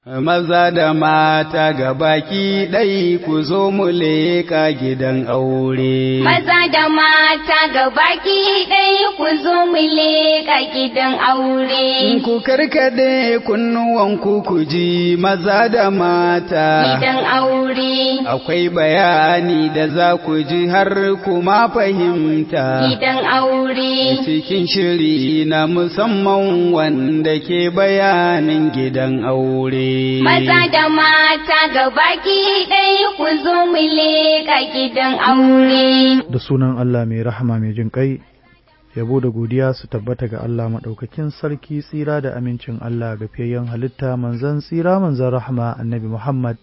Maza da mata ga baki ɗai ku zo mu leƙa gidan aure. Maza da mata ga baki ɗai ku zo mu leƙa gidan aure. Ku karkade kunnuwanku ku ji maza da mata. Gidan aure. Akwai bayani da za ku ji har kuma fahimta. Gidan aure. Cikin shiri na musamman wanda ke bayanin gidan aure. Maza da mata ga baki ɗaya ku zo mu leƙa gidan aure. Da sunan Allah mai rahama mai jin ƙai, yabo da godiya su tabbata ga Allah maɗaukakin sarki tsira da amincin Allah ga fiyayyen halitta manzan tsira manzan rahama annabi Muhammad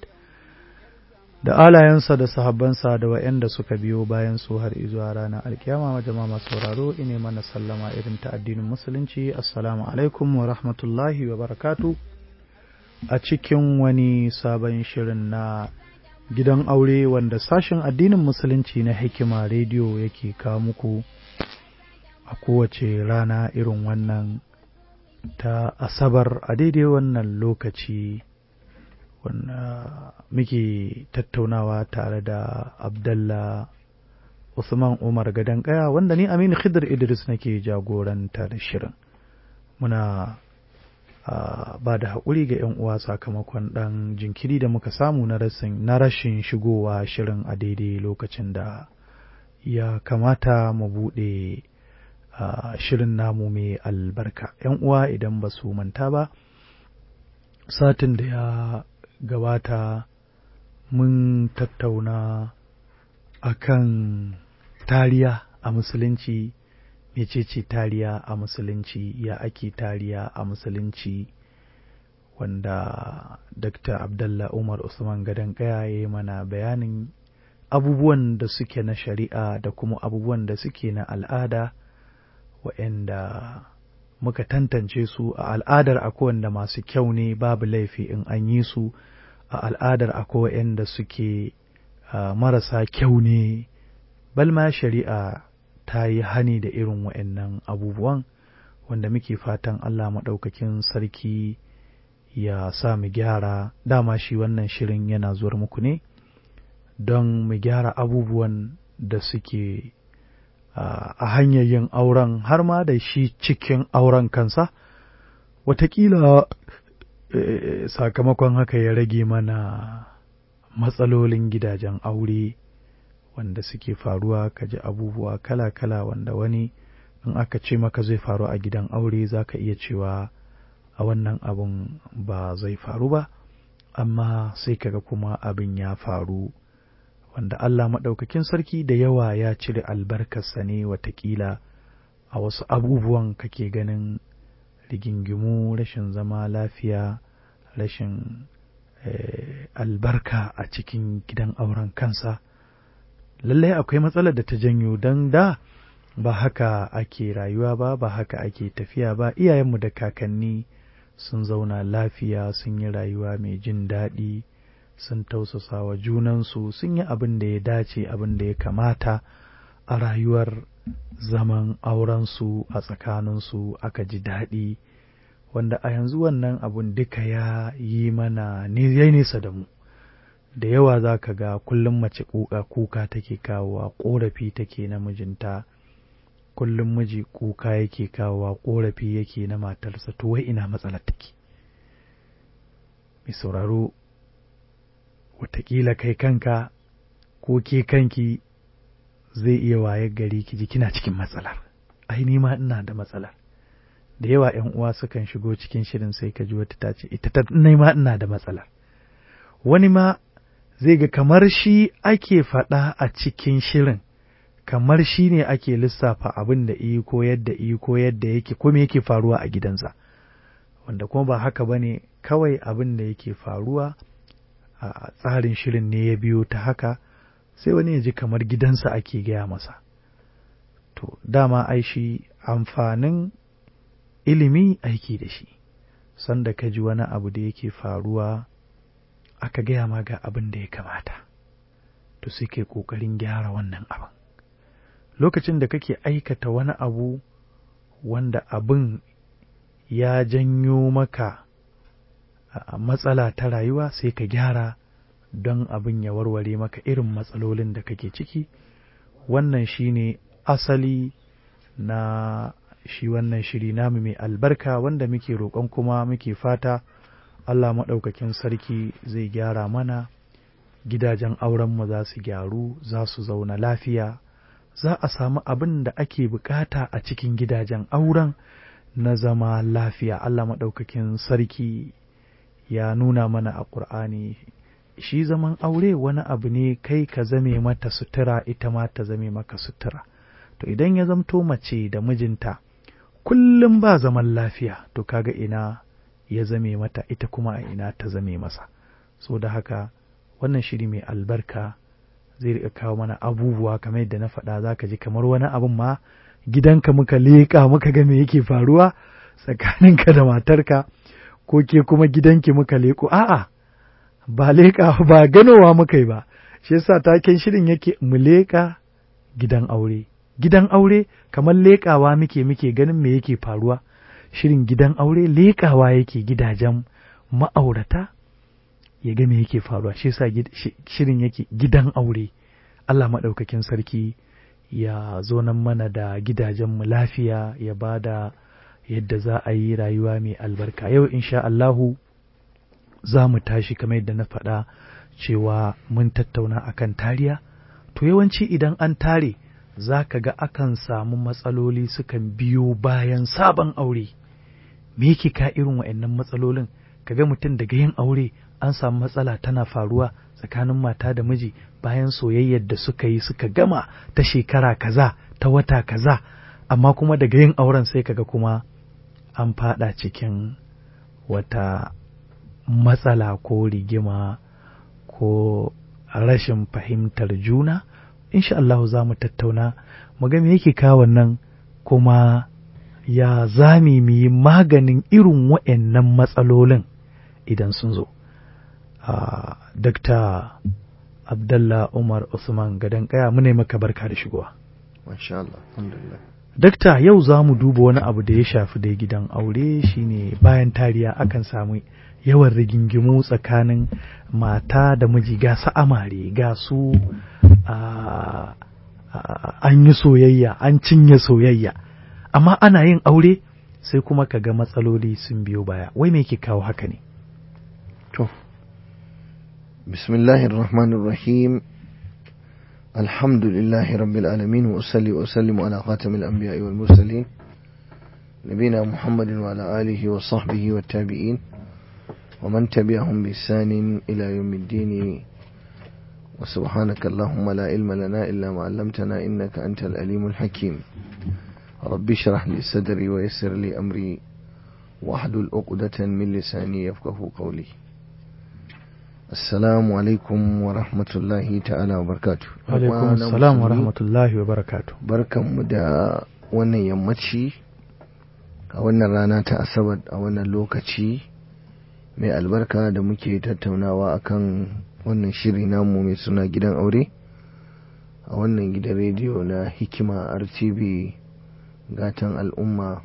da alayensa da sahabbansa da wa'yanda suka biyo bayan su har izuwa ranar alkiyama jama'a masu sauraro ine mana sallama irin ta addinin musulunci assalamu alaikum wa rahmatullahi wa barakatu a cikin wani sabon shirin na gidan aure wanda sashen addinin musulunci na hikima rediyo yake kawo muku a kowace rana irin wannan ta asabar a daidai wannan lokaci wanda muke tattaunawa tare da abdallah usman umar gadon kaya wanda ni aminu khidir idris nake jagoranta da shirin muna Uh, ba da haƙuri ga 'yan uwa sakamakon ɗan jinkiri da muka samu na rashin shigowa shirin a daidai lokacin da ya kamata mu buɗe uh, shirin namu mai albarka 'yan uwa idan ba su manta ba satin da ya gabata mun tattauna akan tariya a musulunci mecece tariya a musulunci ya ake tariya a musulunci wanda dr abdallah umar usman gadon kaya ya yi mana bayanin abubuwan da suke na shari'a da kuma abubuwan da suke na al'ada waɗanda muka tantance su a al'adar akwai wanda masu kyau ne babu laifi in an yi su a al'adar akwai waɗanda suke uh, marasa kyau ne balma shari'a ta yi hani da irin wa'annan abubuwan wanda muke fatan Allah maɗaukakin sarki ya sa mu gyara dama shi wannan shirin yana zuwar muku ne don mu gyara abubuwan da suke a hanyar yin auren har ma da shi cikin auren kansa watakila sakamakon haka ya rage mana matsalolin gidajen aure wanda suke faruwa ka ji abubuwa kala-kala wanda wani in aka ce maka zai faru a gidan aure za ka iya cewa a wannan abun ba zai faru ba amma sai kaga kuma abin ya faru wanda Allah maɗaukakin sarki da yawa ya cire albarkarsa ne watakila a wasu abubuwan kake ganin rigingimu rashin zama lafiya rashin eh, albarka a cikin gidan auren kansa lallai akwai matsalar da ta janyo don da ba haka ake rayuwa ba ba haka ake tafiya ba iyayenmu da kakanni sun zauna lafiya sun yi rayuwa mai jin daɗi sun tausasa wa junansu sun yi abin da ya dace abin da ya kamata a rayuwar zaman aurensu a tsakaninsu aka ji daɗi wanda a yanzu wannan abun duka ya yi mana ya nesa da mu da yawa za ka ga kullum mace kuka kuka take kawowa ƙorafi take na mijinta kullum miji kuka yake kawowa ƙorafi yake na matarsa to wai ina matsalar take mai sauraro watakila kai kanka ko ke kanki zai iya waye gari ki ji kina cikin matsalar ai ni ma ina da matsalar da yawa ‘yan uwa sukan shigo cikin shirin sai ka ji wata ta ce ita ta ma ina da matsalar wani ma zai ga kamar shi ake faɗa a cikin shirin kamar shi ne ake lissafa abin da iyi ko yadda iyi ko yadda yake ko me yake faruwa a gidansa wanda kuma ba haka ba ne kawai abin da yake faruwa a tsarin shirin ne ya biyo ta haka sai wani ya ji kamar gidansa ake gaya masa to dama ai shi amfanin ilimi aiki da shi sanda ka ji wani abu da yake faruwa aka gaya ma ga abin da ya kamata to sai kai ƙoƙarin gyara wannan abin lokacin da kake aikata wani abu wanda abin ya janyo maka matsala ta rayuwa sai ka gyara don abin ya warware maka irin matsalolin da kake ciki wannan shine asali na shi wannan shiri namu mai albarka wanda muke roƙon kuma muke fata Allah maɗaukakin sarki zai gyara mana gidajen aurenmu za su gyaru za su zauna lafiya za a samu abin da ake bukata a cikin gidajen auren na zama lafiya Allah maɗaukakin sarki ya nuna mana a ƙur'ani shi zaman aure wani abu ne kai ka zame mata sutura ita ma ta zame maka sutura to idan ya zamto mace da mijinta kullum ba zaman lafiya to kaga ina ya zame mata ita kuma a ina ta zame masa so da haka wannan shiri mai albarka zai rika kawo mana abubuwa kamar yadda na faɗa za ka ji kamar wani abin ma gidanka muka leƙa muka ga me yake faruwa tsakaninka da matarka ko ke kuma gidanki muka leƙo a'a ba leƙa ba ganowa muka yi ba shi yasa taken shirin yake mu leƙa gidan aure gidan aure kamar leƙawa muke muke ganin me yake faruwa shirin gidan aure leƙawa yake gidajen ma'aurata ya ga me yake faruwa shi yasa shirin yake gidan aure Allah maɗaukakin sarki ya zo nan mana da gidajenmu lafiya ya ba da yadda za a yi rayuwa mai albarka yau insha Allahu za mu tashi kamar yadda na faɗa cewa mun tattauna akan tariya to yawanci idan an tare za ka ga akan samu matsaloli sukan biyo bayan sabon aure me yake ka irin wa'annan matsalolin kaga mutum daga yin aure an samu matsala tana faruwa tsakanin mata da miji bayan soyayyar da suka yi suka gama ta shekara kaza ta wata kaza amma kuma daga yin auren sai kaga kuma an fada cikin wata matsala ko rigima ko rashin fahimtar juna insha Allah za mu tattauna mu ga me yake kawo nan kuma ya zami mu yi maganin irin waɗannan matsalolin idan sun zo. Uh, Dr. Abdallah Umar Usman gadon kaya mune maka barka da shigowa. Masha Allah, alhamdulillah. Dakta yau za mu duba wani abu da ya shafi dai gidan aure shine bayan tariya akan samu yawan rigingimu tsakanin mata da miji ga su amare ga su an yi soyayya an cinye soyayya amma ana yin aure sai kuma ka ga matsaloli sun biyo baya wai me ke kawo haka ne to bismillahir rahmanir rahim alhamdulillahi rabbil alamin wa usalli wa usallimu ala khatamil anbiya'i wal mursalin nabina muhammadin wa ala alihi wa sahbihi wa tabi'in wa man tabi'ahum bi ihsanin ila yawmiddin وسبحانك اللهم لا علم لنا إلا ما علمتنا إنك أنت الأليم الحكيم رب اشرح لي صدري ويسر لي أمري واحلل عقدة من لساني يفقه قولي السلام عليكم ورحمة الله تعالى وبركاته alaikum assalam wa rahmatullahi wa barakatuh barkanmu da wannan yammaci a wannan rana ta asabar a wannan lokaci mai albarka da muke tattaunawa akan wannan shiri namu mai suna gidan aure a wannan gidan rediyo na hikima rtv gatan al'umma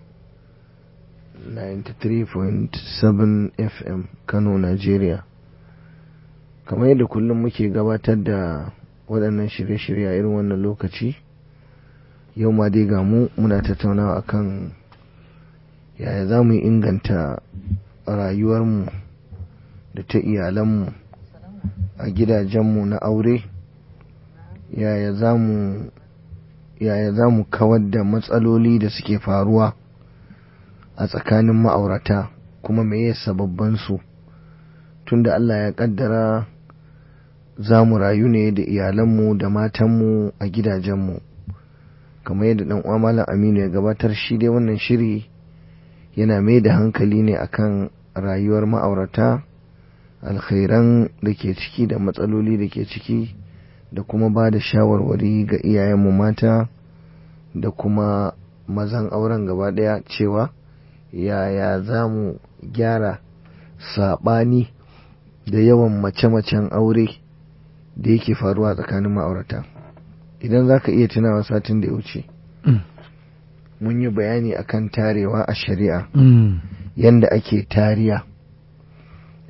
93.7 fm kano nigeria kamar yadda kullum muke gabatar da waɗannan shirye-shirye a irin wannan lokaci yau ma dai ga mu muna tattaunawa akan yaya za mu inganta rayuwarmu da ta iyalanmu a gidajenmu na aure yaya za mu yaya za mu kawar da matsaloli da suke faruwa a tsakanin ma'aurata kuma meye sababban su tunda Allah ya kaddara za mu rayu ne da iyalanmu da matanmu a gidajenmu kamar yadda dan uwa malam Aminu ya gabatar shi dai wannan shiri yana mai da hankali ne akan rayuwar ma'aurata alkhairan da ke ciki da matsaloli da ke ciki da kuma ba da shawarwari ga iyayenmu mata da kuma mazan auren gaba daya cewa yaya za mu gyara saɓani da yawan mace-macen aure da yake faruwa tsakanin ma'aurata idan za ka iya tunawa satin da ya wuce mun yi bayani akan tarewa a shari'a yanda ake tariya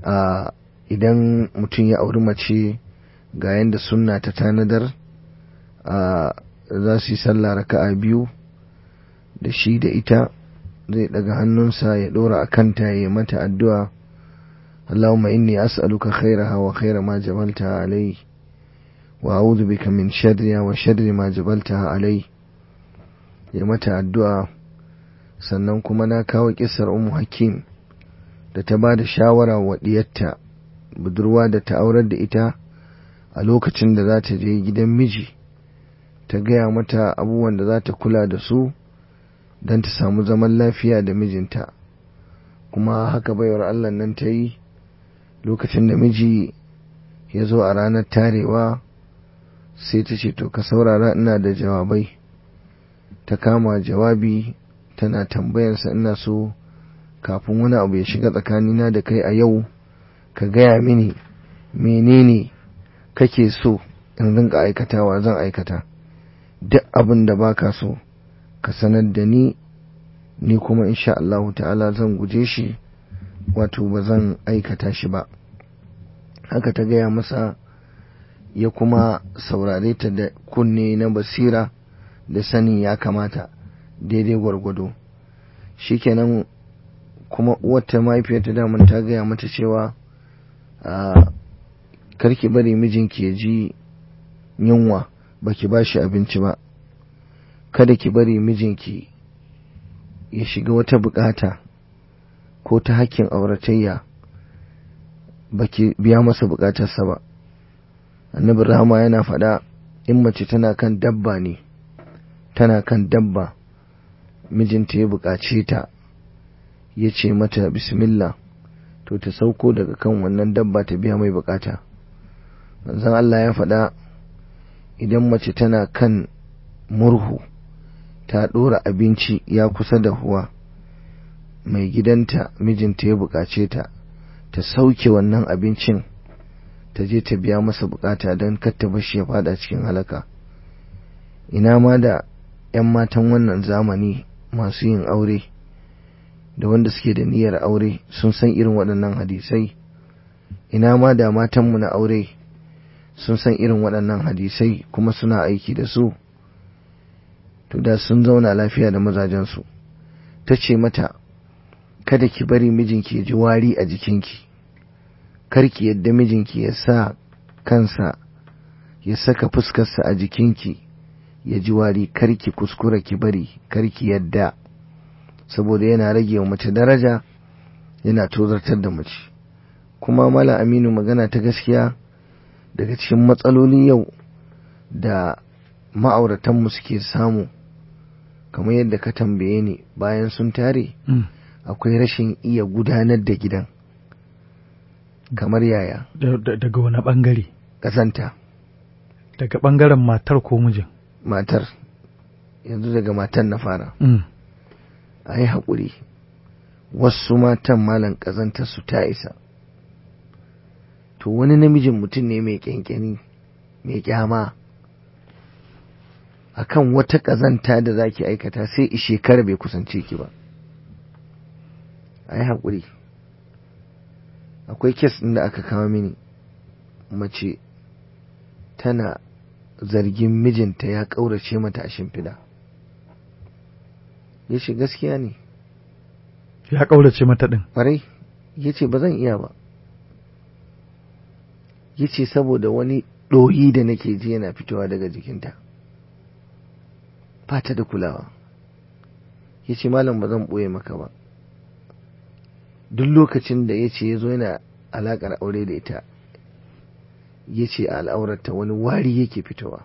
a idan mutum ya auri mace ga yadda sunna ta tanadar a za su yi sallah raka'a biyu da shi da ita zai daga hannunsa ya dora a kanta ya mata addu'a Allahumma inni as'aluka khairaha wa khaira ma jabaltaha alai wa a'udhu bika min sharriha wa sharri ma jabaltaha alai ya mata addu'a sannan kuma na kawo kisar Ummu Hakim da ta ba da shawara wa diyarta budurwa da ta aurar da ita a lokacin da za ta je gidan miji ta gaya mata abubuwan da za ta kula da su don ta samu zaman lafiya da mijinta kuma haka baiwar Allah nan ta yi lokacin da miji ya zo a ranar tarewa sai ta ce to ka saurara ina da jawabai ta kama jawabi tana tambayansa ina so kafin wani abu ya shiga tsakanina da kai a yau ka gaya mini menene kake so in rinka aikatawa zan aikata duk abin da baka so ka sanar da ni ni kuma insha Allah ta'ala zan guje shi wato ba zan aikata shi ba haka ta gaya masa ya kuma saurare ta da kunne na basira da sani ya kamata daidai gwargwado shikenan kuma uwarta mahaifiyarta daman ta gaya mata cewa karki bari mijinki ya ji yunwa baki ba shi abinci ba kada ki bari mijinki ya shiga wata bukata ko ta hakkin auratayya baki biya masa bukatarsa ba annabi rahama yana faɗa in mace tana kan dabba ne tana kan dabba mijinta ya bukace ta ya ce mata bismillah to ta sauko daga kan wannan dabba ta biya mai bukata manzon Allah ya faɗa idan mace tana kan murhu ta ɗora abinci ya kusa da huwa mai gidanta mijinta ya buƙace ta ta sauke wannan abincin ta je ta biya masa bukata don ta bashi ya fada cikin halaka ina ma da 'yan matan wannan zamani masu yin aure da wanda suke da niyyar aure sun san irin waɗannan hadisai ina ma da matanmu na aure sun san irin waɗannan hadisai kuma suna aiki da su to da sun zauna lafiya da mazajensu ta ce mata kada ki bari mijinki ya ji wari a jikinki karki yadda mijinki ya sa kansa ya saka fuskarsa a jikinki ya ji wari karki kuskura ki bari karki yadda saboda yana rage wa mace daraja yana tozartar da mace kuma mala aminu magana ta gaskiya daga cikin matsalolin yau da ma'auratanmu suke samu kamar yadda ka tambaye ni bayan sun tare akwai rashin iya gudanar da gidan kamar yaya daga wani bangare ƙazanta daga bangaren matar ko mijin matar yanzu daga matan na fara a yi haƙuri wasu matan malan ƙazantar su ta isa to wani namijin mutum ne mai ƙyanƙyani mai ƙyama akan wata ƙazanta da za ki aikata sai ishekara bai kusance ki ba a yi haƙuri akwai kes ɗin da aka kawo mini mace tana zargin mijinta ya ƙaurace mata a shimfiɗa ya ce gaskiya ne ya ƙaurace mata ɗin ƙwarai ya ce ba zan iya ba ya ce saboda wani ɗoyi da nake ji yana fitowa daga jikinta ba ta da kulawa ya ce malam ba zan ɓoye maka ba duk lokacin da ya ce ya zo yana alaƙar aure da ita ya ce a al'aurarta wani wari yake fitowa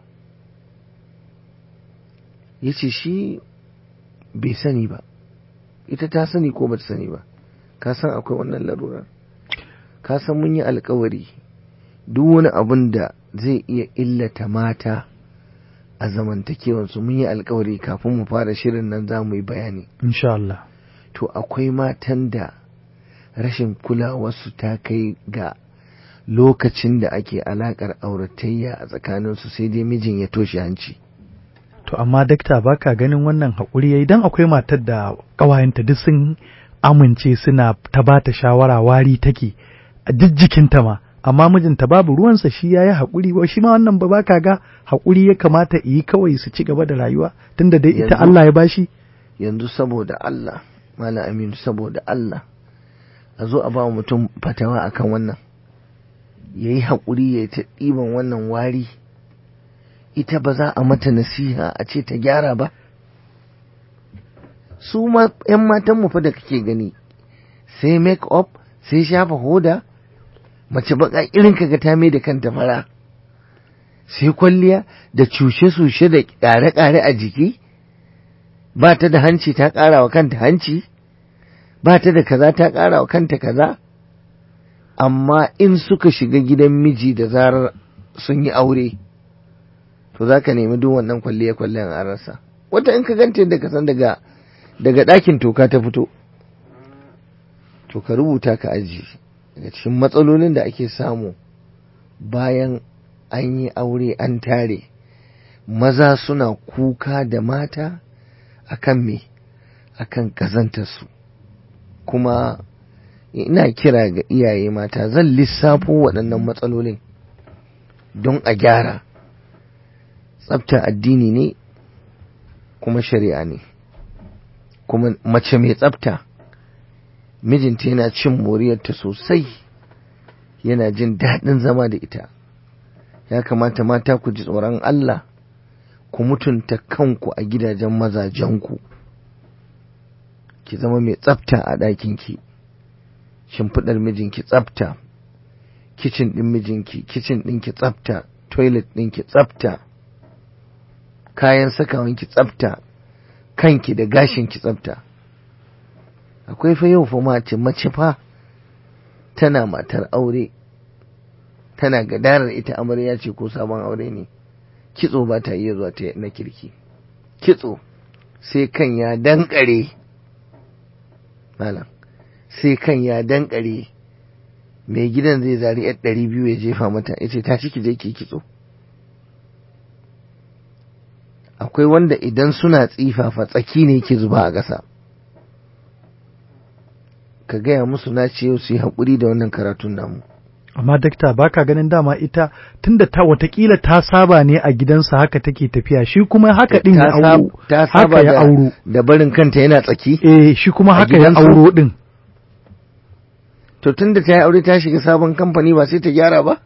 ya ce shi bai sani ba ita ta sani ko ba ta sani ba ka san akwai wannan larurar ka san mun yi alkawari duk wani abun da zai iya illata mata a zamantakewansu mun yi alkawari kafin mu fara shirin nan za mu yi bayani insha Allah to akwai matan da rashin kulawarsu ta kai ga lokacin da ake alakar auratayya a tsakaninsu sai dai mijin ya toshe hanci to amma dakta baka ganin wannan haƙuri yayi dan akwai matar da ƙawayenta duk sun amince suna ta bata shawara wari take a jijjikinta ma amma mijinta babu ruwansa shi ya yi haƙuri ba shi ma wannan ba ka ga haƙuri ya kamata yi kawai su ci gaba da rayuwa tunda dai ita Yanzu- Allah ya bashi yanzu saboda Allah Malam Aminu saboda Allah a zo a ba wa mutum fatawa akan wannan ya yi haƙuri ya yi ta ɗiban wannan wari ita ba za a mata nasiha a ce ta gyara ba su ma 'yan matanmu fa da kake gani sai make up sai shafa hoda mace baka irin kaga ta mai da kanta fara sai kwalliya da cushe-cushe da ƙare-ƙare a jiki ba ta da hanci ta ƙara wa kanta hanci ba ta da kaza ta ƙara wa kanta kaza amma in suka shiga gidan miji da zarar sun yi aure to za ka nemi duk wannan kwalliya kwalliyan a rasa wata in ka ganta yadda ka san daga daga ɗakin toka ta fito to ka rubuta ka aji daga cikin matsalolin da ake samu bayan an yi aure an tare maza suna kuka da mata akan me akan kazantarsu kuma ina kira ga iyaye mata zan lissafo waɗannan matsalolin don a gyara tsafta addini ne kuma shari'a ne kuma mace mai tsafta mijinta yana cin moriyarta sosai yana jin daɗin zama da ita ya kamata mata ku ji tsoron Allah ku mutunta kanku a gidajen mazajenku ki zama mai tsafta a ɗakinki shimfiɗar mijinki tsafta kicin ɗin mijinki kicin ɗinki tsafta toilet ɗinki tsafta kayan sakawanki tsafta kanki da gashinki tsafta akwai fa yau fa mace mace fa tana matar aure tana gadarar ita amarya ce ko sabon aure ne kitso ba ta iya zuwa ta na kirki kitso sai kan ya dankare malam sai kan ya dankare mai gidan zai zari yar ɗari biyu ya jefa mata ya ce ta ciki je ki kitso akwai wanda idan suna tsifafa tsaki ne ke zuba a ƙasa ka gaya musu na ce yau su yi haƙuri da wannan karatun namu amma dakta baka ganin dama ita tunda ta watakila ta saba ne a gidansa haka take tafiya shi kuma haka din ya Ta sab- auro ta saba haka ya da- auro da barin kanta yana tsaki eh shi kuma A haka ya gidansu? auro din to tun da ta yi aure ta shiga sabon kamfani ba sai ta gyara ba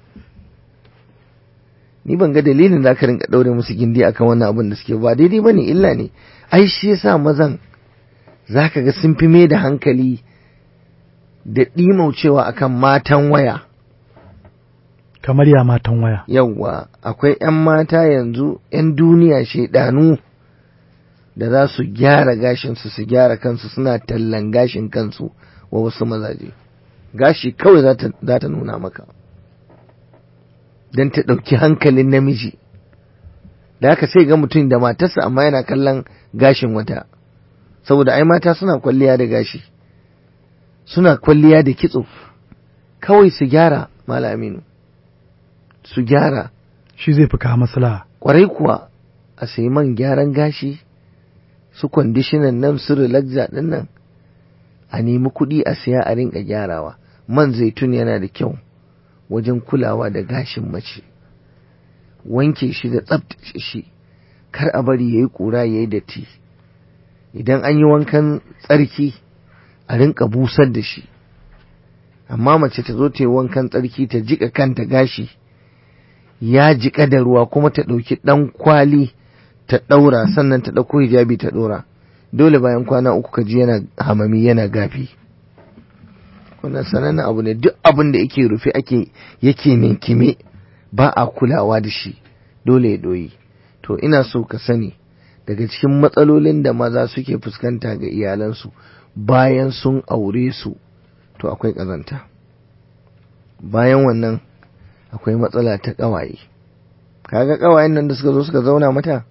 ni ban ga dalilin da aka rinka ɗaure musu gindi akan wannan abin da suke ba daidai ba ne illa ne ai shi yasa mazan za ka ga sun fi mai da hankali da ɗimaucewa akan matan waya kamar ya matan waya yawwa akwai 'yan mata yanzu 'yan duniya shaidanu da za su gyara gashinsu su gyara kansu suna tallan gashin kansu wa wasu mazaje gashi kawai za ta- za ta nuna maka don ta ɗauki hankalin namiji da haka sai ga mutum da matarsa amma yana kallon gashin wata saboda ai mata suna kwalliya da gashi suna kwalliya da kitso kawai su gyara malaminu su gyara shi zai fi kawo maslaha kwarai kuwa a sayi man gyaran gashi su kwandishinan nan su relaxa din nan a nemi kuɗi a siya a rinka gyarawa man zaitun yana da kyau wajen kulawa da gashin mace wanke shi da tsabtace shi kar a bari ya yi ƙura ya yi datti idan an yi wankan tsarki a rinka busar da shi amma mace ta zo ta yi wankan tsarki ta jika kanta gashi ya jiƙa da ruwa kuma ta ɗauki ɗan kwali ta ɗaura sannan ta ɗauko hijabi ta ɗora dole bayan kwana uku ka ji yana hamami yana gafi wannan sanannen abu ne duk abin da yake rufe ake yake ninkime ba a kulawa da shi dole ya ɗoyi to ina so ka sani daga cikin matsalolin da maza suke fuskanta ga iyalansu bayan sun aure su to akwai ƙazanta bayan wannan akwai matsala ta ƙawaye kaga ƙawayen nan da suka zo suka zauna mata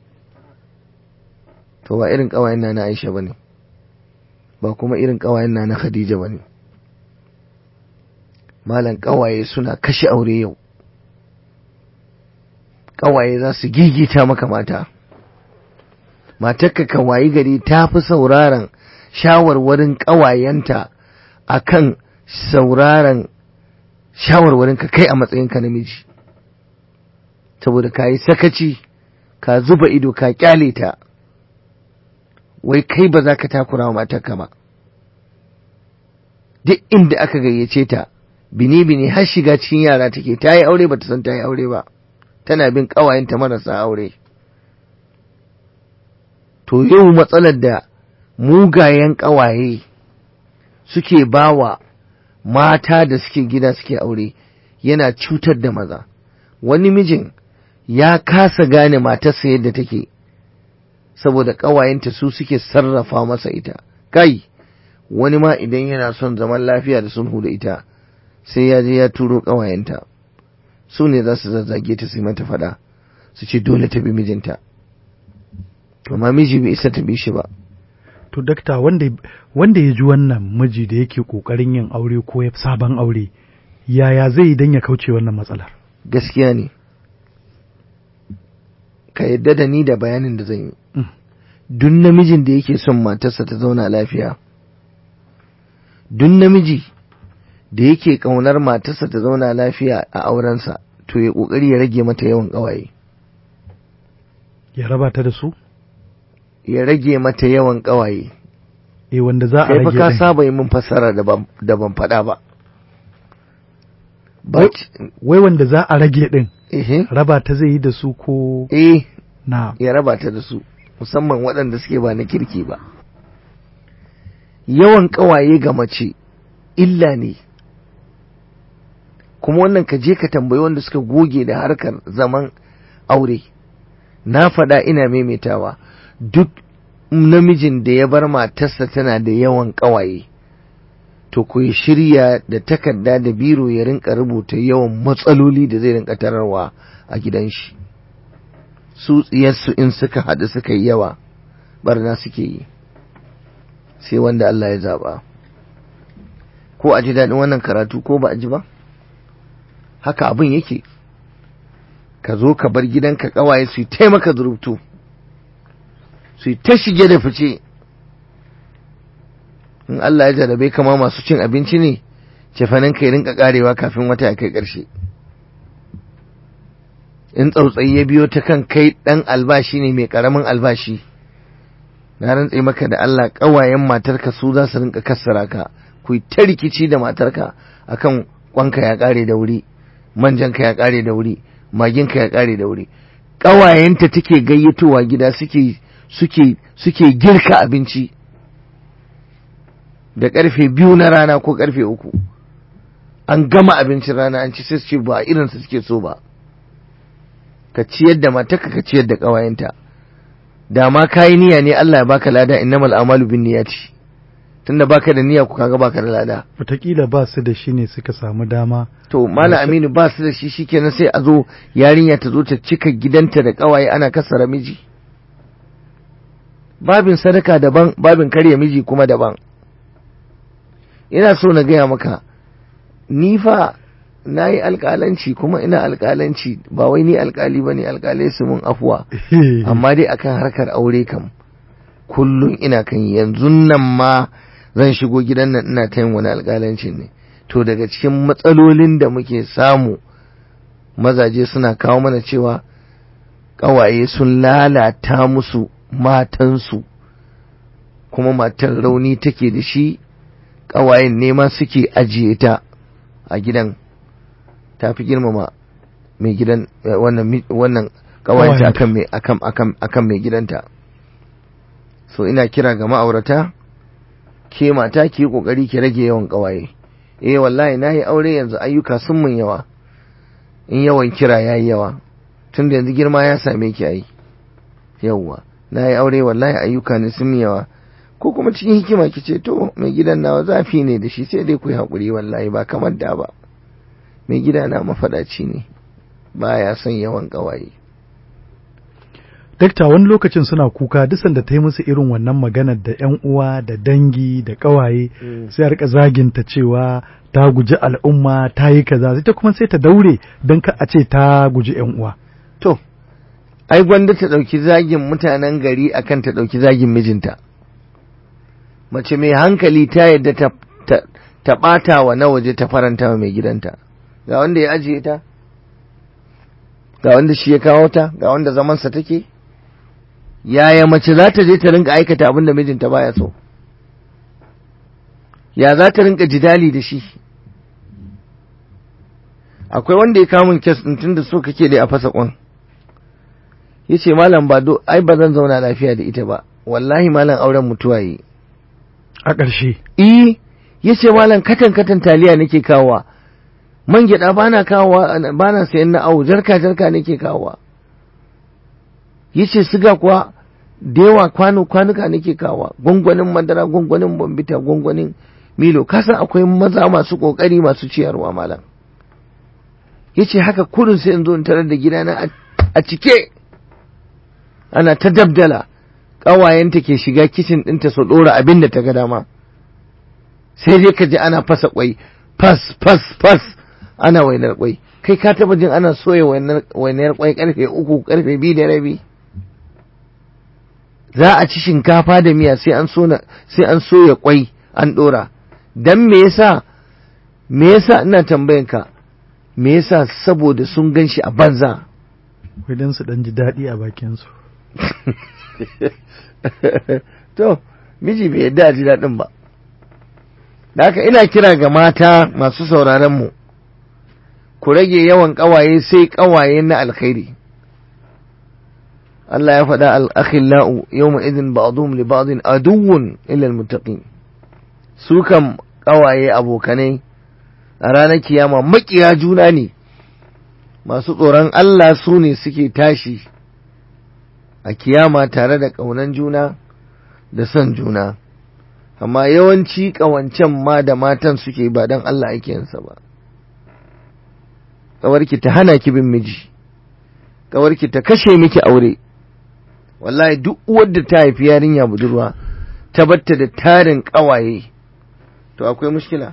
to ba irin ƙawayen na na Aisha bane ba kuma irin ƙawayen na na Khadija bane malan ƙawaye suna kashe aure yau ƙawaye za su gigita maka mata matarka ka wayi gari ta fi sauraron shawarwarin ƙawayenta akan sauraron shawarwarin ka kai a matsayinka namiji saboda ka yi sakaci ka zuba ido ka kyale ta wai kai ba za ka takura wa matarka ba duk inda aka gayyace ta bini-bini har shiga cikin yara take ta yi aure ba ta san ta yi aure ba tana bin ƙawayenta marasa aure to yau matsalar da mugayen ƙawaye suke bawa mata da suke gida suke aure yana cutar da maza wani mijin ya kasa gane matarsa yadda take saboda ƙawayenta su suke sarrafa masa ita kai wani ma idan yana son zaman lafiya da sulhu da ita sai ya je ya turo ƙawayenta su ne za su zazzage ta sai mata faɗa su ce dole ta bi mijinta amma miji bai isa ta bi shi ba to dakta wanda wanda ya ji wannan miji da yake kokarin yin aure ko ya sabon aure yaya zai yi dan ya kauce wannan matsalar gaskiya ne ka yadda da ni da bayanin da zan yi Mm. duk namijin da yake son matarsa ta zauna lafiya duk namiji da yake ƙaunar matarsa ta zauna lafiya a aurensa to ya ƙoƙari ya rage mata yawan ƙawaye ya raba ta da su ya rage mata yawan ƙawaye eh wanda za a kai fa rage ka din. saba yi min fassara da ban da ban faɗa ba Wai- but wai wanda za a rage din eh raba ta zai yi da su ko eh na ya raba ta da su musamman waɗanda suke ba na kirki ba yawan ƙawaye ga mace illa ne kuma wannan ka je ka tambayi wanda suka goge da harkar zaman aure na faɗa ina maimaitawa duk namijin da ya bar matarsa tana da yawan ƙawaye to ku yi shirya da takarda da biro ya rinka rubuta yawan matsaloli da zai rinka tararwa a gidan shi su tsiyarsu in suka haɗu suka yi yawa barna suke yi sai wanda Allah ya zaɓa ko a ji daɗin wannan karatu ko ba a ji ba haka abin yake ka zo ka bar gidanka ƙawaye su yi taimaka zurubtu su yi ta shige da fice in Allah ya jarabe kama masu cin abinci ne cefanen ka ya rinka karewa kafin wata ya kai ƙarshe in tsautsayi ya biyo ta kan kai ɗan albashi ne mai ƙaramin albashi na rantse maka da Allah ƙawayen matarka su za su rinka kassara ka ku yi ta rikici da matarka akan kwanka ya ƙare da wuri manjanka ya ƙare da wuri maginka ya ƙare da wuri ƙawayenta take gayyatowa gida suke suke suke girka abinci da ƙarfe biyu na rana ko ƙarfe uku an gama abincin rana an ci sai su ce ba irinsu suke so ba ka ciyar da matarka ka ciyar da ƙawayenta da ma kayi niyya ne Allah ya baka lada innamal a'malu bin niyyati tunda baka da niyya ku kaga baka da lada wataƙila ba su da shi ne suka samu dama to mala aminu ba su da shi shikenan sai a zo yarinya ta zo ta cika gidanta da ƙawaye ana kasara miji babin sadaka daban babin karya miji kuma daban ina so na gaya maka ni fa na yi alƙalanci kuma ina alƙalanci ba wai ni alƙali ba ne alƙalai su mun afuwa amma dai akan harkar aure kam kullum ina kan yi. yanzu nan ma zan shigo gidan nan ina ta yin wani alƙalancin ne to daga cikin matsalolin da muke samu mazaje suna kawo mana cewa ƙawaye sun lalata musu matansu kuma matar rauni take da shi ƙawayen nema suke ajiye ta a gidan ta fi girmama mai gidan eh, wannan mi- wannan ƙawayenta Ƙawayenta. akan mai akan akan akan mai gidanta so ina kira ga ma'aurata ke mata ki yi kokari ki rage yawan ƙawaye eh wallahi nayi aure yanzu ayyuka sun mun yawa in yawan kira yayi yawa tun da yanzu girma ya same ki ai yawwa nayi aure wallahi ayyuka ne sun mun yawa ko kuma cikin hikima ki ce to mai gidan nawa zafi ne da shi sai dai ku yi haƙuri wallahi ba kamar da ba mai gida na mafaɗaci ne ba ya son yawan ƙawaye dakta wani lokacin suna kuka duk sanda ta yi musu irin wannan maganar da yan uwa da dangi da ƙawaye sai a rika zaginta cewa ta guji al'umma ta yi kaza sai ta kuma sai ta daure don ka a ce ta guji yan uwa to ai gwanda ta ɗauki zagin mutanen gari akan ta ɗauki zagin mijinta mace mai hankali ta yadda ta ta, ta ɓata wa na waje ta faranta wa mai gidanta ga wanda ya ajiye ta ga wanda shi ya kawo ta ga wanda zamansa take yaya mace za ta je ta rinka aikata abin da mijinta baya so ya za ta rinka jidali da shi akwai wanda ya kamun kes ɗin tun da so kake da a fasa kwan ya ce malam ba do ai ba zan zauna lafiya da ita ba wallahi malam auren mutuwa yi a ƙarshe eh ya ce malam katan katan taliya nake kawowa man gyaɗa ba na kawowa ba na sayan na awo jarka jarka nake kawowa ya ce siga kuwa da yawa kwano kwanuka nake kawowa gwangwanin madara gwangwanin bambita gwangwanin milo kasan akwai maza masu ƙoƙari masu ciyarwa malam ya ce haka kurin sai in zo in tarar da gidana a cike ana ta dabdala ƙawayenta ke shiga kicin ɗinta su ɗora abin da ta ga dama sai dai ka ji ana fasa ƙwai fas fas fas ana wainar ƙwai kai ka taba jin ana soya wainar ƙwai ƙarfe uku ƙarfe biyu da rabi za a ci shinkafa da miya sai an sai an soya ƙwai an ɗora dan me yasa me yasa ina tambayan ka me yasa saboda sun gan shi a banza idan su dan ji daɗi a bakinsu to miji bai yadda a ji daɗin ba da haka ina kira ga mata masu sauraron mu ku rage yawan ƙawaye sai ƙawaye na alkhairi Allah ya faɗa al-akhillau yawma idin ba'dhum li ba'din aduwwun illa al-muttaqin su kam ƙawaye abokanai a ranar kiyama makiya juna ne masu tsoron Allah su ne suke tashi a kiyama tare da ƙaunan juna da son juna amma yawanci ƙawancen ma da matan suke ba don Allah ake yinsa ba ƙawarki ta hana ki bin miji ƙawarki ta kashe miki aure wallahi duk uwar da ta haifi yarinya budurwa ta batta da tarin ƙawaye to akwai mushkila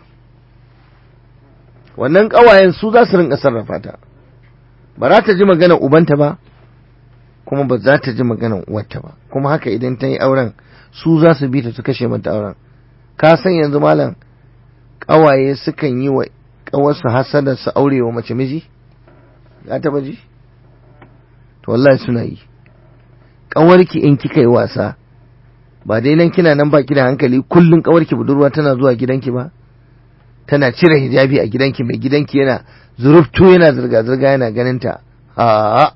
wannan ƙawayen su za su rinka sarrafa ta ba za ta ji magana ubanta ba kuma ba za ta ji maganar uwarta ba kuma haka idan ta yi auren su za su bi ta su kashe mata auren ka san yanzu malam ƙawaye sukan yi wa ƙawarsu hasada su aure wa mace miji ya taba ji to wallahi suna yi ƙawarki in kika yi wasa ba dai nan kina nan baki da hankali kullun ƙawarki budurwa tana zuwa gidanki ba tana cire hijabi a gidanki mai gidanki yana zuruftu yana zirga-zirga yana ganinta a'a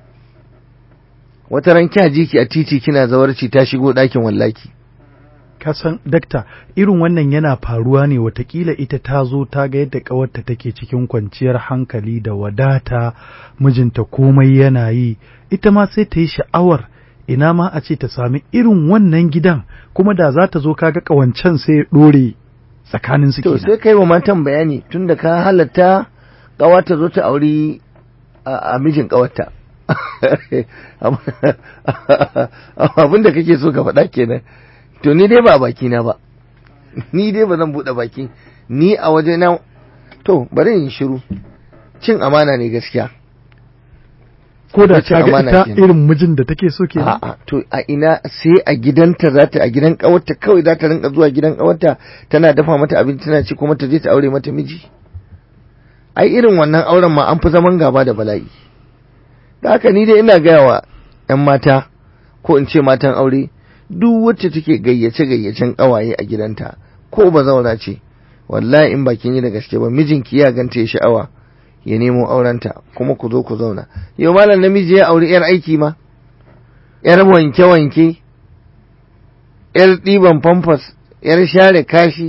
wata ran kya ji ki a titi kina zawarci ta shigo ɗakin wallaki kasan dakta irin wannan yana faruwa ne watakila ita ta zo ta ga yadda ƙawarta take cikin kwanciyar hankali da wadata mijinta komai yana yi ita ma sai ta yi sha'awar ina ma a ce ta sami irin wannan gidan kuma da za ta zo kaga ƙawancen sai ya ɗore tsakanin su to sai kai wa matan bayani tunda ka halatta ƙawa ta zo ta auri a mijin ƙawarta abin da kake so ka faɗa kenan to ni dai ba baki na ba ni dai ba zan buɗe baki ni a waje na to bari in shiru cin amana ne gaskiya ko da cin ta ga amana ita kenan. irin mijin da take so kenan a'a to a ina sai a gidanta za ta a gidan kawarta kawai za ta rinka zuwa gidan kawarta tana dafa mata abinci tana ci kuma ta je ta aure mata miji ai irin wannan auren ma an fi zaman gaba da bala'i da haka ni dai ina gaya wa 'yan mata ko in ce matan aure duk wacce take gayyace gayyacen kawaye a gidanta ko ba zauna ce wallahi in bakin yi da gaske ba mijinki ya ganta ya sha'awa ya nemo aurenta kuma ku zo ku zauna yau malam namiji ya auri yar aiki ma yar wanke wanke yar ɗiban famfas yar share kashi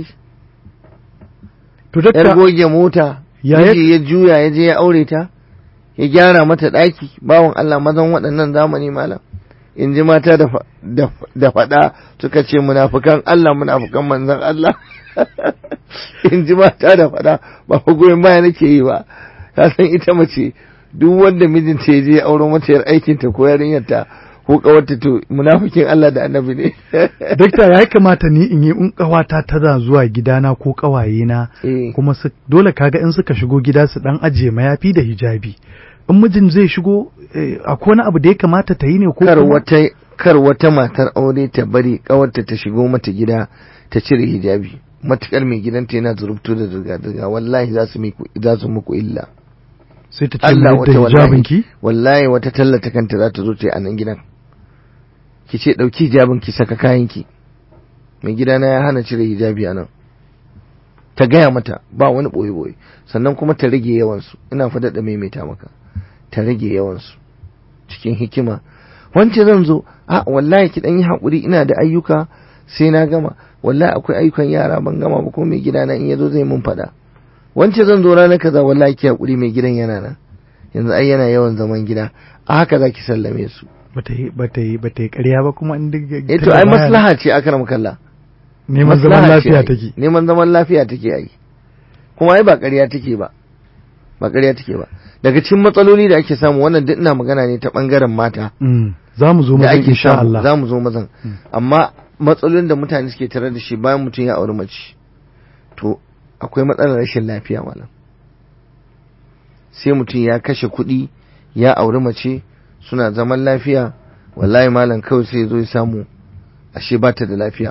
to yar dakta goge mota Ya- miji ya juya ya je ya aure ta ya gyara mata ɗaki bawan Allah mazan waɗannan zamani malam in ji mata da fa- da da faɗa suka ce munafukan Allah munafukan manzon Allah in ji mata da faɗa ba fa goyon baya nake yi ba ka san ita mace duk wanda mijinta ya je ya auro mata yar aikinta ko yarinyarta ko kawarta to munafikin Allah da annabi ne dakta ya kamata ni in yi in ƙawata tana zuwa gidana ko ƙawayena Eh. kuma su dole kaga in suka shigo gida su dan ajiye mayafi da hijabi in mijin zai shigo eh, akwai wani abu da ya kamata ta yi ne ko kar kuma- wata kar wata matar aure ta bari kawarta ta shigo mata gida ta cire hijabi matukar mai gidanta yana zurubtu da zirga-zirga wallahi za su miku za su muku illa sai ta ce Allah mai wata da wallahi hijabinki wallahi wata tallata kanta za ta zo ta yi a nan gidan ki ce ɗauki hijabin ki saka kayanki mai gidana ya hana cire hijabi a nan ta gaya mata ba wani ɓoye-ɓoye sannan kuma ta rage yawansu ina fa daɗa maimaita maka ta rage yawansu cikin hikima wance zan zo a wallahi ki ɗan yi haƙuri ina da ayyuka sai na gama wallahi akwai ayyukan yara ban gama ba kuma mai gidana in ya zo zai mun faɗa wance zan zo ranar kaza wallahi ki haƙuri mai gidan yana nan yanzu ai yana yawan zaman gida a haka za ki sallame su bata yi bata yi bata yi ƙarya ba kuma in duk eh to ai maslaha ce akram kallah neman zaman Maslaha ce lafiya ai. take neman zaman lafiya take ai kuma ai ba ƙarya take ba ba ƙarya take ba daga cikin matsaloli da ake samu wannan duk ina magana ne ta bangaren mata Mm, za mu zo da mazan ake insha samu Allah za mu zo mazan Mm. amma matsalolin da mutane suke tare da shi bayan mutum ya auri mace to akwai matsalar rashin lafiya malam sai mutum ya kashe kuɗi ya auri mace suna zaman lafiya wallahi malam kawai sai ya zo ya samu ashe ba ta da lafiya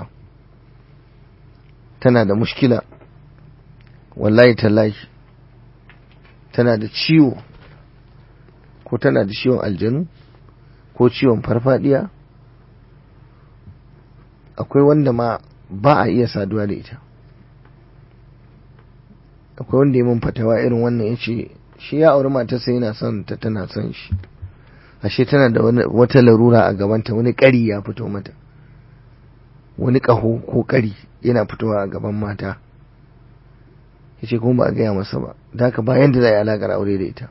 tana da mushkila wallahi tallahi tana da ciwo ko tana da ciwon aljanu ko ciwon farfadiya akwai wanda ma ba a iya saduwa da ita akwai wanda ya mun fatawa irin wannan ya ce shi ya auri matarsa yana son ta tana son shi ashe tana da wani- wata larura a gabanta wani ƙari ya fito mata wani ƙaho ko ƙari yana fitowa a gaban mata ya ce kuma ba a gaya masa ba da haka bayan da za a yi alaƙar aure da ita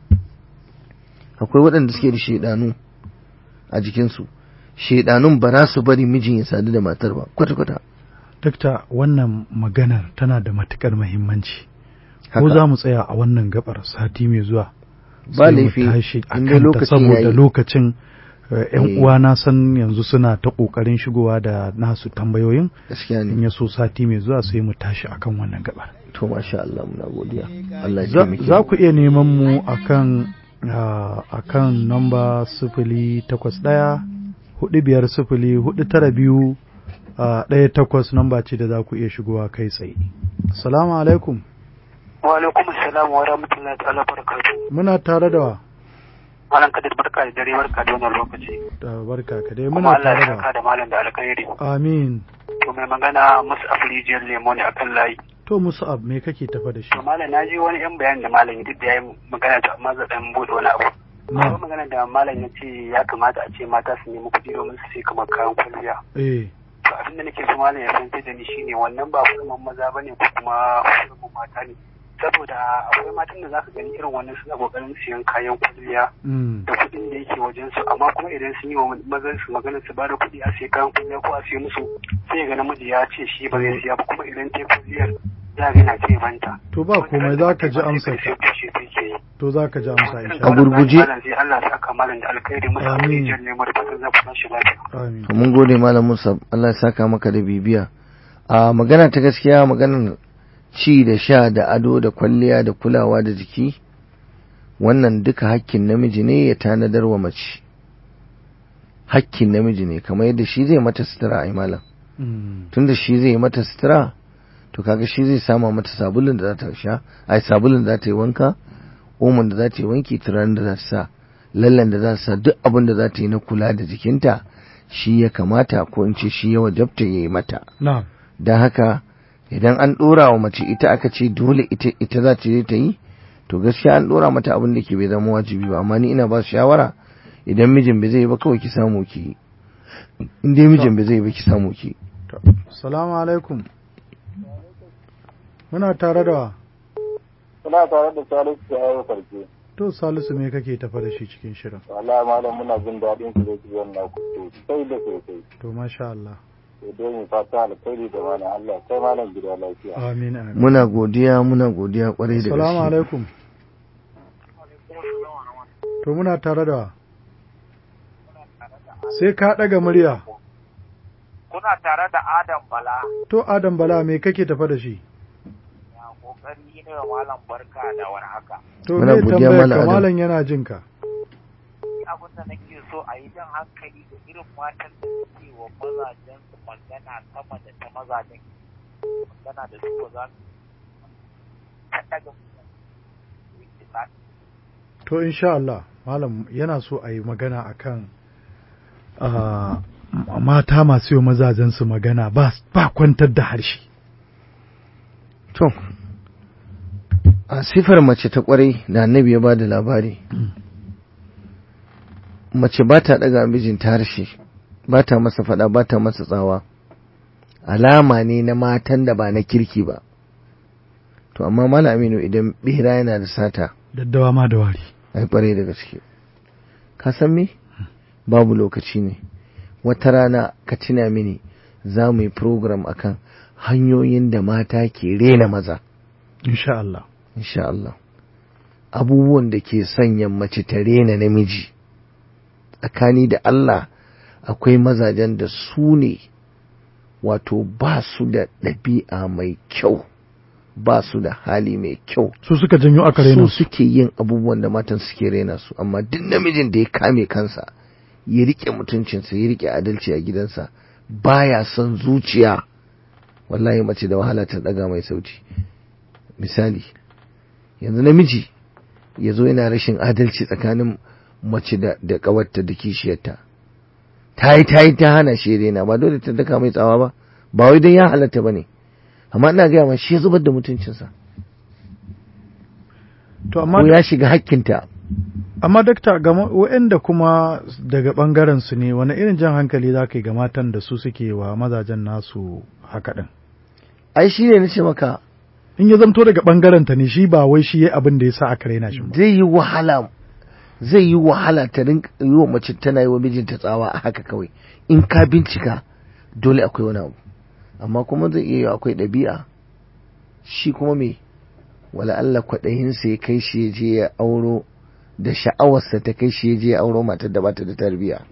akwai waɗanda suke da shaidanu a jikinsu shaidanun ba za su bari mijin ya sadu da matar ba kwata-kwata Dakta wannan maganar tana da matukar muhimmanci ko Haka. za mu tsaya a wannan gabar sati mai zuwa Ba sai mu laifi, tashi a in dai kanta lokacin saboda yayi. lokacin eh, yan Eh. uwa na san yanzu suna ta kokarin shigowa da nasu tambayoyin gaskiya in ne ya so sati mai zuwa sai mu tashi akan wannan gabar to masha Allah muna godiya Allah ya za taimake za mu. ku iya neman mu akan ah, akan namba sifili takwas ɗaya hudu biyar sifili hudu tara biyu ah, ɗaya takwas namba ce da za ku iya shigowa kai tsaye assalamu alaikum wa alaikum assalam wa rahmatullahi ta'ala barakatuh muna tare da wa malam kadir barka da dare barka da wannan lokaci da barka ka dai kuma muna Allah tare ya da saka da malam da alkhairi amin to mai magana musu afrijiyar lemo ne akan layi to musu ab me kake tafa da shi to malam na ji wani yan bayani da malam ya duk da yayi magana to amma zan dan bude wani abu na akwai magana da malam ya ce ya kamata a ce mata su nemi kuɗi domin su sai kamar kayan kwalliya eh to abin da nake so malam ya fahimta da ni shine wannan ba hurumin maza bane ko kuma hurumin mata ne saboda akwai matan da zaka gani irin wannan suna kokarin siyan kayan kwalliya mm. da kuɗin da yake wajen su amma kuma idan sun yi wa mazan su magana su ba da kuɗi a sai kayan kuɗi ko a sai musu sai ga namiji ya ce shi ba zai siya ba kuma idan ta yi kuɗiyar ya ga na ce banta to ba komai za ka ji amsar ka ka to za ka ji amsa insha A Allah gurguje. sai Allah ya saka malam da alkhairi musu Amin. rijiyar nemo da fatan za ku tashi lafiya amin To mun gode malam Musa Allah ya saka maka da bibiya a magana ta gaskiya maganar ci da sha da ado da kwalliya da kulawa da jiki wannan duka hakkin namiji ne ya tanadar wa mace hakkin namiji ne kamar yadda shi zai mata sutura ai malam Mm. tunda shi zai mata sutura to kaga shi zai sama mata sabulun da za ta sha ai sabulun da za ta yi wanka omon da za ta yi wanki turaren da za ta sa lallan da za ta sa duk abin da za ta yi na kula da jikinta shi ya kamata ko in ce shi ya wajabta ya yi mata na don haka idan an ɗora wa mace ita aka ce dole ita ita za ta je ta yi to gaskiya an ɗora mata abin da ke bai zama wajibi ba amma ni ina ba su shawara idan mijin bai zai yi ba kawai ki samu ki yi in dai mijin bai zai yi ba ki samu ki yi to assalamu alaikum muna tare da wa Suna tare da Salisu ya yi farke. to salisu me kake tafa da shi cikin shirin Wala malam muna jin daɗin su da kiwon na sosai da sosai. to masha Allah Sai dai mu fata alkhairi da malam Allah sai malam gida lafiya. amin amin muna godiya muna godiya kwarai da assalamu gaske alaikum to muna tare da wa sai ka ɗaga murya kuna tare da Adam Bala to adam bala me kake tafa da shi ya kokari ne wa malam barka da warhaka. to Muna me godiya, tambayar Malam ka Adam. malam yana jin ka Ni abin da nake so a yi jan hankali da irin matan da suke wa mazajen su magana sama da ta mazajen. magana da su ba za ka daga to insha Allah malam yana so a yi magana akan ah, mata masu yi mazajensu magana ba ba kwantar da harshe To, a sifar mace ta kwarai da annabi ya ba da labari, mace ba ta ɗaga mijinta harshe, ba ta masa faɗa, ba ta masa tsawa, alama ne na matan da ba na kirki ba. To, amma Malam Aminu idan ɓera yana da sata, daddawa ma da wari ai kwarai da gaske. Ka san me? Babu lokaci ne. Wata rana ka tuna mini za mu yi program akan hanyoyin da mata ke rena maza. insha Allah insha Allah abubuwan da ke sanya mace ta rena namiji tsakani da Allah akwai mazajen da su ne wato ba su da ɗabi'a mai kyau ba su da hali mai kyau su suka janyo aka raina su su suke yin abubuwan da matan suke rena su amma duk namijin da ya kame kansa ya rike mutuncinsa ya rike adalci a gidansa baya son zuciya wallahi mace da wahala ta daga mai sauti misali yanzu namiji ya zo yana rashin adalci tsakanin mace da da kawarta da kishiyarta ta yi ta yi ta hana shi rena ba dole ta daka mai tsawa ba ba wai don ya halatta ba ne amma ina gaya ma shi ya zubar da mutuncinsa to amma ko ya shiga hakkinta amma dakta ga ma- waɗanda kuma daga ɓangaren su ne wani irin jan hankali za ka yi ga matan da su suke wa mazajen nasu haka ɗin ai shi ne na ce maka in ya zamto daga ɓangaren ta ne shi ba wai shi ya abin da ya sa aka raina shi ba zai yi wahala zai yi wahala ta rinka yi wa mace tana yi wa mijinta tsawa a haka kawai in ka bincika dole akwai wani abu amma kuma zai iya yi akwai ɗabi'a shi kuma me wala Allah kwaɗayinsa ya kai shi ya je ya auro da sha'awarsa ta kai shi ya je ya auro matar da bata da tarbiyya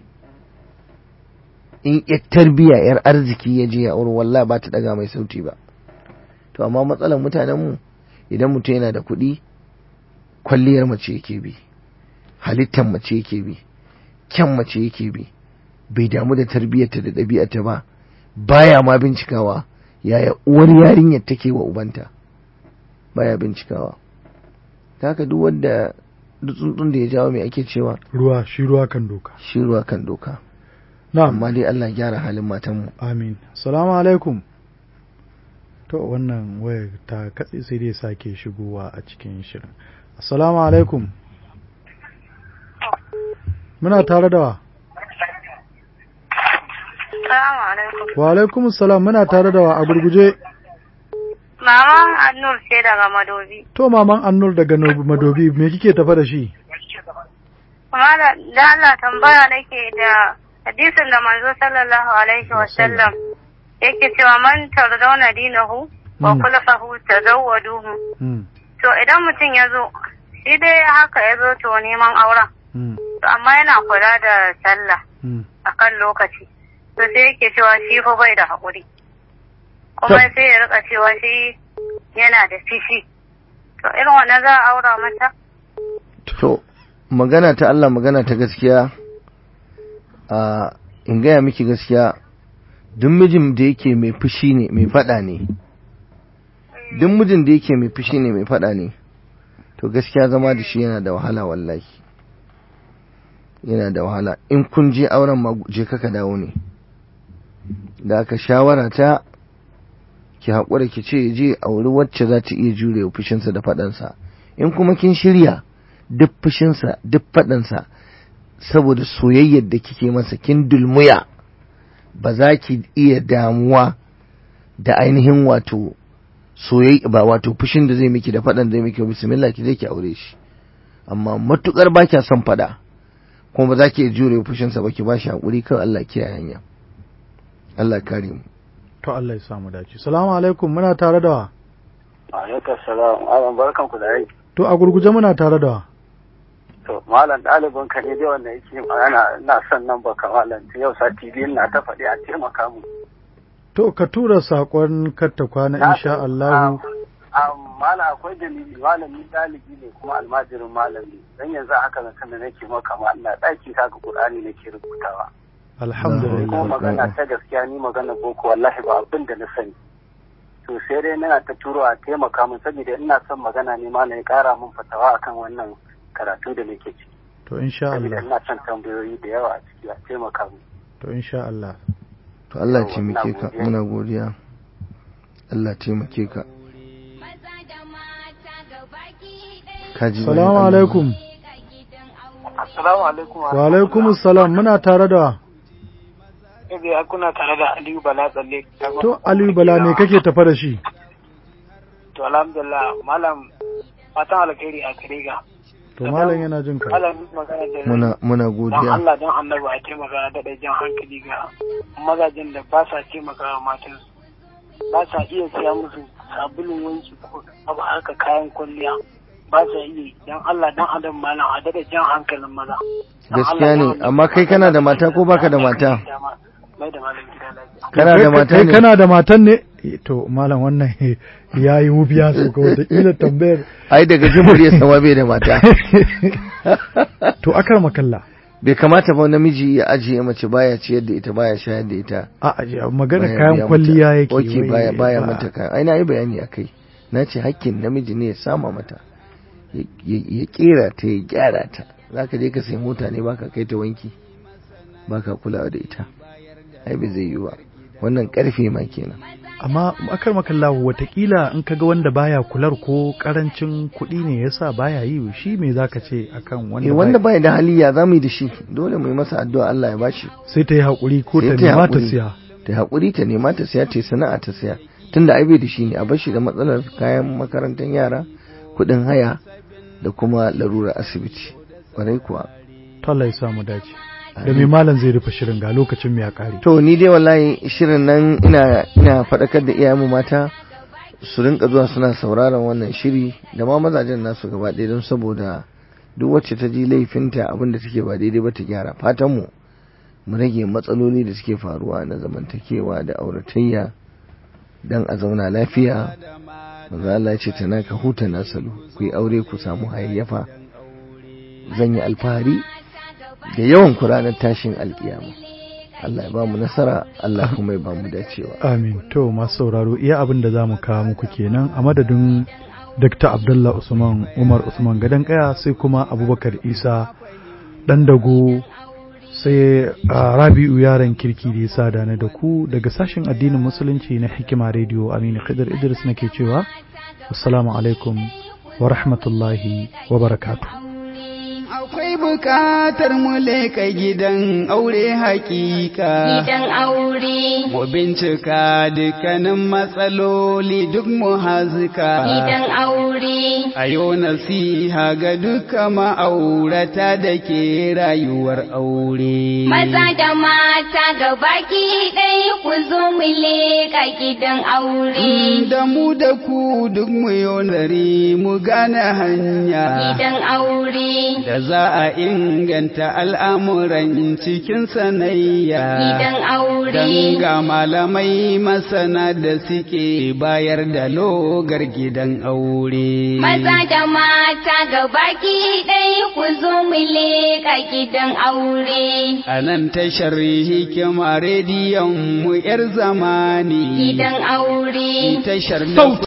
in yar tarbiyya yar arziki ya je ya auro wallahi ba ta daga mai sauti ba to amma matsalar mutanenmu idan mutum yana da kuɗi kwalliyar mace yake bi halittar mace yake bi kyan mace yake bi bai damu da tarbiyyarta da ɗabi'arta ba baya ma bincikawa yaya uwar yarinyar take wa ubanta baya bincikawa ta haka duk wanda duk tsuntsun da ya jawo mai ake cewa ruwa shi ruwa kan doka shi ruwa kan doka na'am amma dai Allah ya gyara halin matanmu amin salamu alaikum to wannan wayar ta katse sai dai sake shigowa a cikin shirin assalamu alaikum muna tare da wa Salamu alaikum. wa alaikum salam muna tare da wa a gurguje Mama Annur ce daga Madobi. to maman annur daga No- madobi me kike tafa da shi Kuma da da Allah tambaya nake da hadisin da manzo sallallahu alaihi wa sallam yake cewa man tardauna dinahu wa Mm. khulafahu tazawwaduhu. Hmm, To idan mutum ya zo shi dai haka ya zo to neman auren. hmm, To amma yana kula da sallah hmm. akan lokaci. To sai yake cewa shi fa bai da haƙuri. Kuma Tab- sai ya rika cewa shi yana da fishi. To irin wannan za a aura mata? to magana ta Allah magana ta gaskiya a in gaya miki gaskiya duk mijin da yake mai fushi ne mai fada ne duk mijin da yake mai fushi ne mai fada ne to gaskiya zama da shi yana da wahala wallahi yana da wahala in kun je auren ma je kaka dawo ne da aka shawara ta ki haƙura ki ce je auri wacce za ta iya jure fushinsa da faɗansa in kuma kin shirya duk fushinsa duk faɗansa saboda soyayyar da kike masa kin dulmuya ba za ki iya damuwa da ainihin wato soyayya ba wato fushin da zai miki da faɗan da zai miki bismillah ki je ki aure shi amma matukar ba kya son faɗa kuma ba za ki iya jure fushinsa ba ki ba shi haƙuri kan Allah kiyaye hanya Allah kare mu to Allah ya samu dace salamu alaikum muna tare da wa Alaikum salam. Alan barkan ku da aiki. to a gurguje muna tare da wa To malam ɗalibin ka ne dai wanda yake magana ina son nan baka malam yau sati biyu na ta faɗi a taimaka mu. to ka tura saƙon katta kwana insha Allah Malam akwai dalili malami ɗalibi ne kuma almajirin malami dan yanzu haka na da nake maka ma ina ɗaki kaga Qur'ani nake rubutawa. Kuma alhamdulillah magana ta gaskiya ni magana boko wallahi ba abin da na sani. to sai dai na ta turo a taimaka min saboda ina son magana ne ma ya kara min fatawa akan wannan karatu da nake ciki to insha saboda Allah ina son tambayoyi da yawa a ciki a taimaka min to insha Allah to Allah Yawwa, taimake ina ka godiya. muna godiya Allah taimake ka maza da mata gabaki ɗaya kaji bayan salamu Allah. alaikum ka gidan aure assalamu alaikum wa alaikum salam muna tare da Ebe kuna tare da Aliyu Bala tsalle. to Aliyu Bala me kake tafa da shi To alhamdulillah malam fatan alkhairi a gare ga. to malam yana jin ka Malam magana da muna muna don godiya Allah don annabi a taimaka da da jan hankali ga mazajen da ba sa taimaka wa matan ba sa iya siya musu sabulun wanki ko abu haka kayan kwalliya ba sa iya yi. don Allah don adam malam a dada jan hankalin maza. Don gaskiya Allah, ne don annabi. amma kai kana da mata ko baka da mata Mai da malam gida lafiya. kana da Kai- mata kai ne kana da matan ne Eh, to malam wannan ya yi wubiya so ga wataƙila tambayar ai daga jimuriyar sama bai da mata to akar makalla bai kamata ba namiji ya ajiye mace baya ciyar da ita baya shayar da ita a aje magana baya kayan biya kwalliya mata. yake ok wai, baya baya ba- mata kayan ai na yi bayani akai na ce hakkin namiji ne ya sama mata ya- ya ya kera ta ya gyara ta za ka je ka sai mota ne baka kai ta wanki baka kulawa da ita ai bai zai yi ba wannan karfe ma kenan amma akar makalla watakila in kaga wanda baya kular ko karancin kuɗi ne yasa baya yi shi me zaka ce akan wanda, eh wanda baya- bai da hali ya zamu yi da shi dole mu yi masa addu'a Allah ya bashi sai ta yi haƙuri ko Sai ta ta yi nema ta haƙuri. siya ta haƙuri ta nema ta siya ta yi sana'a ta siya tunda ai bai da shi ne a bashi da matsalar kayan makarantar yara kuɗin haya da kuma larurar asibiti ƙwarai kuwa to Allah ya samu dace da me malam zai rufe shirin ga lokacin mu ya kare to ni dai wallahi shirin nan ina ina faɗakar da iyayenmu mata su rinka zuwa suna sauraron wannan shiri da ma mazajen nasu gaba ɗaya don saboda duk wacce ta ji laifinta abin da take ba daidai ba ta gyara fatan mu mu rage matsaloli da suke faruwa na zamantakewa da auratayya dan a zauna lafiya manzo Allah ya ce tana ka huta nasalu ku yi aure ku samu hayayyafa zan yi alfahari da yawan ku ranar tashin alkiyama Allah ya ba mu nasara Allah kuma ya ba mu dacewa amin to masu sauraro iya abin da zamu kawo muku kenan a madadin Dr. Abdullah Usman Umar Usman Gadan Kaya sai kuma Abubakar Isa dan dago sai a Rabi'u yaran kirki da ya sada na da ku daga sashen addinin musulunci na Hikima Radio Aminu Khidir Idris nake cewa assalamu alaikum wa rahmatullahi wa barakatuh Akwai bukatar mu leka gidan aure hakika. gidan aure Mu bincika dukkanin matsaloli duk mu hazika. gidan aure A yau nasiha ga duka ma'aurata da ke rayuwar aure. maza da mata gabaki ɗaya ku zo mu leƙa gidan aure Da mu da ku duk mu yonari mu gane hanya. gidan aure Da za a inganta al'amuran cikin sanayya. gidan aure Dan ga malamai masana da suke bayar da logar gidan aure. Maza da mata gabaki ɗaya ku zo mu leƙa gidan aure. A nan tashar hikima rediyon mu ‘yar zamani. Gidan aure. Tashar da